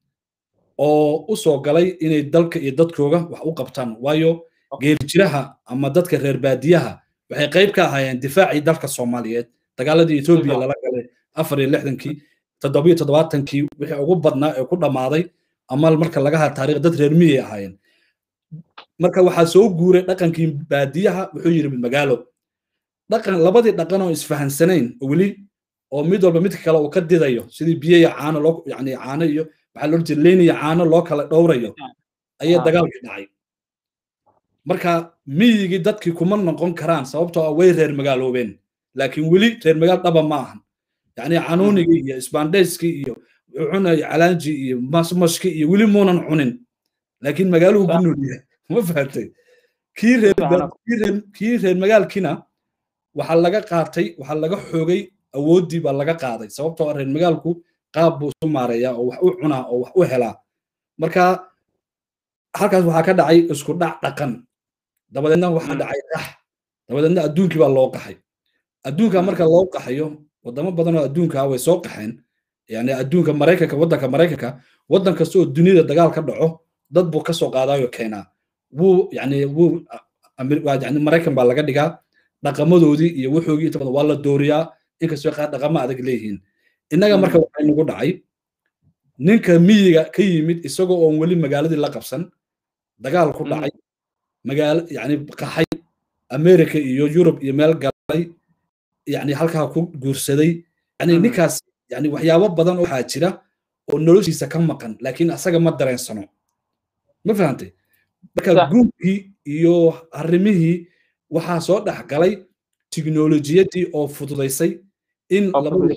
oo u soo galay inay dalka iyo dadkooga wax u qabtaan waayo geeljiraha ama dadka reer baadiyaha waxay qayb ka ahaayeen difaacii dalka soomaaliyeed dagaaladii etoobiya lala galay afar iyo lixdankii toddobiyo toddobaatankii wixii ugu badnaa ee ku dhammaaday ama marka laga haa taariikh dad reer miyay ahaayeen marka waxaa soo guuray dhaqankii baadiyaha wuxuu yidhi magaalo dhaqan labadii dhaqan oo isfahansanayn weli oo mid walba midka kale uu ka didayo sidii biyo iyo caano loo yani caano iyo waxaa loo jeeda leyn iyo caano loo kala dhowrayo ayaa dagaalkii dhacay marka miyigii dadkii kuma noqon karaan sababtoo ah way reer magaaloobeen laakiin weli reer magaal dhaba ma ahan yani canuunigii iyo isbaandhayskii iyo cunay calaanji iyo masmashki iyo weli muunan cunin laakiin magaaluhu ku nool yahay ma fahamtay kii reer kii reer magaalkiina waxaa laga qaatay waxaa laga xoogay awooddii baa laga qaaday sababtoo ah reer magaalku qaab buu isu maareeyaa oo wax u cunaa oo wax u helaa marka halkaas waxaa ka dhacay isku dhac dhaqan dabadeedna waxaa dhacay qax dabadeedna adduunkii baa loo qaxay adduunka marka loo qaxayo wadamo badan oo adduunka way soo qaxeen yani adduunka maraykanka waddanka maraykanka waddan kasta oo duniyada dagaal ka dhaco dad buu kasoo qaadaayo keenaa wuu yani wuu yani maraykan baa laga dhigaa dhaqamadoodii iyo wuxoogii inta badan waa la dooriyaa inkastoo qaar dhaqamo adag leeyihiin innaga marka waxay nagu dhacay ninka miyiga ka yimid isagoo oon weli magaaladii la qabsan dagaal ku dhacay magaalo yani qaxay america iyo yurub iyo meel galay yani halkaa ku guursaday yani ninkaas yani waxyaabo badan waxaa jira oo noloshiisa ka maqan laakiin asaga ma dareensano ma fahantay marka guurkii iyo arrimihii waxaa soo dhex galay tiknolojiyadii oo fududaysay in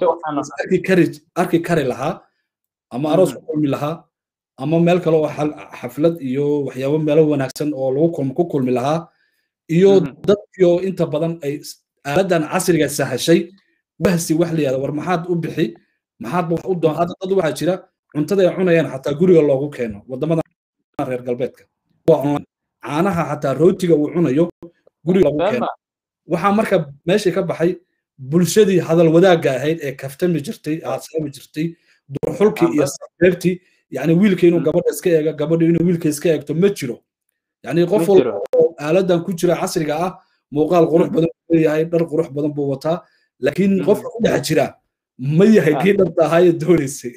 arki kari lahaa ama aroos ku kulmi lahaa ama meel kale oo xaflad iyo waxyaabo meelo wanaagsan oo lagu ku kulmi lahaa iyo dadkioo inta badan ay aaladan casriga sahashay wahsi wax la yihahda war maxaad u bixi maxaad wax u doon hadda dad waxaa jira cuntada ay cunayaan xataa guriga loogu keeno wadamada reer galbeedka waa online caanaha xataa rootiga uu cunayo guriga loogu keeno waxaa marka meeshii ka baxay bulshadii hadal wadaagga ahayd ee kaftami jirtay aasaami jirtay durxulkii iyo sabeebtii yani wiilka inuu gabadha iska eego gabadha inuu wiilka iska eegto ma jiro yani qof walba oo aaladan ku jira casriga ah muuqaal qurux badan buu leeyahay dhar qurux badan buu wataa laakiin qofka ku dhex jira ma yahay kii dhabta ahaa ee doonaysay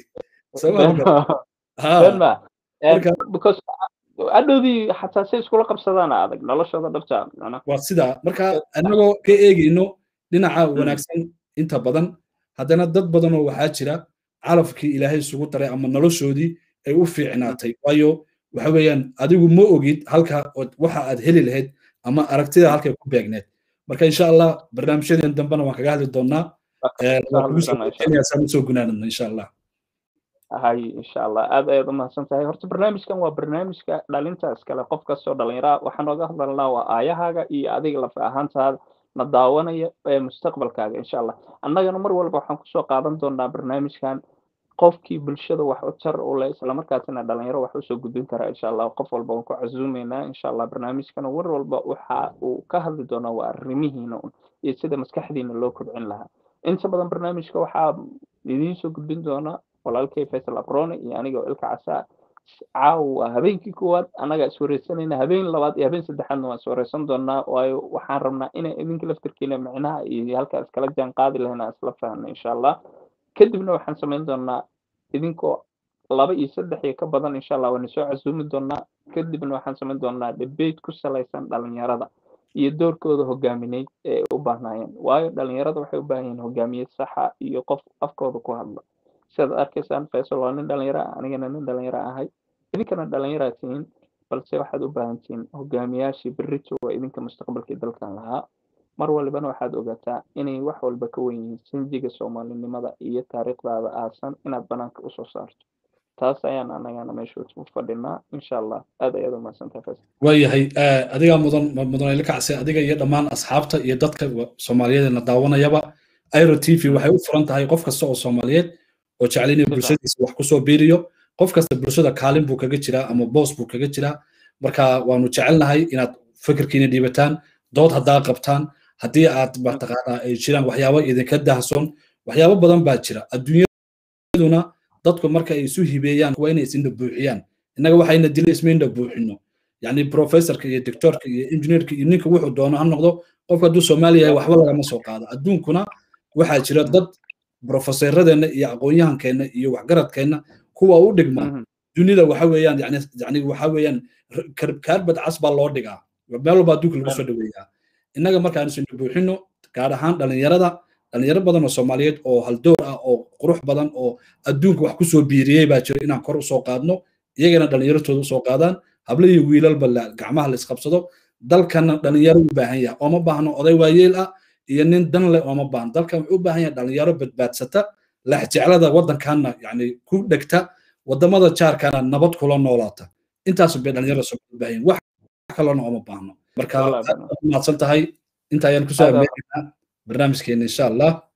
adhowdii xataa say iskula qabsadaan adag noloshooda dhabta waa sidaa marka annagoo ka eegayno dhinaca wanaagsan inta badan haddana dad badan oo waxaa jira calafkii ilaahay isugu daray ama noloshoodii ay u fiicnaatay waayo waxa weeyaan adigu ma ogid halka waxa aad heli lahayd ama aragtida halkay ku beegneed marka insha allah barnaamijyadeen dambena waan kaga hadli doonaa soo gunaanadno insha allah hay insha allah aad ayaad u mahadsan tahay horta barnaamijkan waa barnaamijka dhalinta iskale qof kastoo dhallinyara waxaan nooga hadlalnaa waa aayahaaga iyo adiga lafa ahaantaada na daawanaya ee mustaqbalkaaga insha allah annagana mar walba waxaan kusoo qaadan doonaa barnaamijkan qofkii bulshada wax u tar u leh islamarkaasina dhalinyaro wax usoo gudbin karaa insha allah qof walba waan ku casuumeynaa insha allah barnaamijkana war walba waxa uu ka hadli doonaa waa arrimihiina un iyo sida maskaxdiina loo kobcin lahaa inta badan barnaamijka waxaa idiin soo gudbin doonaa walaalkay faysal abrone iyo aniga oo ilka casaa caawa habeenkii koowaad annaga iswareysanayna habeen labaad iyo habeen saddexaadna waan iswareysan doonaa waayo waxaan rabnaa inay idinka laftirkiina micnaha iyo halkaa iskala jaan qaadi lahayn aan isla fahno insha allah kadibna waxaan samayn doonaa idinkoo laba iyo saddex iyo ka badan insha allah waan soo casuumi doonaa kadibna waxaan samayn doonaa debate ku salaysan dhalinyarada iyo doorkooda hogaamineyd ee ay u baahnaayeen waayo dhalinyarada waxay u baahan yihiin hogaamiye saxa iyo qof afkooda ku hadla sidaad arkaysaan faysal waa nin dhalinyaro ah anigana nin dhalinyaro ahay idinkana dhalinyaro aad tihiin balse waxaad u baahan tihiin hogaamiyaashii berrito waa idinka mustaqbalkii dalkan lahaa mar walibana waxaad ogaataa inay wax walba ka wen yihiin sinjiga soomaalinimada iyo taariikhdaada aasan inaad banaanka usoo saarto taas ayaan anagana meesha u fadhinaa insha allah aad ayaad umahadsantahay fas waayahay adigaa mudan mudan ila kacse adiga iyo dhammaan asxaabta iyo dadka soomaaliyeed na daawanayaba airo t v waxay u furan tahay qof kasta oo soomaaliyeed oo jecel inuu bulshadiisa wax kusoo biiriyo qof kasta bulshada kaalin buu kaga jiraa ama boos buu kaga jiraa marka waanu jecelnahay inaad fikirkiina dhiibataan dood haddaa qabtaan haddii aad mataqaanaa ay jiraan waxyaabo idinka dahsoon waxyaabo badan baa jira adduunyaduna dadku marka ay isu hibeeyaan waa inay isindha buuxiyaan innaga waxayna dila ismayndha buuxino yacni professorka iyo doctorka iyo engineerka iyo ninka wuxuu doono ha noqdo qofka hadduu soomaaliya yahay waxba lagama soo qaado adduunkuna waxaa jira dad brofeseeradeenna iyo aqoon-yahankeenna iyo waxgaradkeenna kuwa u dhigma dunida waxa weeyaan yani yani waxa weeyaan kaarbad cas baa loo dhigaa meel walba adduunka lagu soo dhaweeyaa innaga markaan isindha buuxino gaar ahaan dhalinyarada dhalinyaro badan oo soomaaliyeed oo haldoor ah oo qurux badan oo adduunka wax kusoo biiriyey baa jira inaan kor usoo qaadno iyagana dhalinyaratooda usoo qaadaan hable iyo wiilalba gacmaha la isqabsado dalkana dhalinyaro u baahan yahay ooma baahno oday waayeel ah iyo nin dan leh ooma baahno dalkan wuxuu u baahan yahay dhalinyaro badbaadsata lexjeclada waddankanna yani ku dhegta wadamada jaarkana nabad kula noolaata intaas bay dhalinyarada soo u baahan wax kalena ooma baahno marka mahadsan tahay inta ayaan kusoo ameegaynaa barnaamijkeena insha allah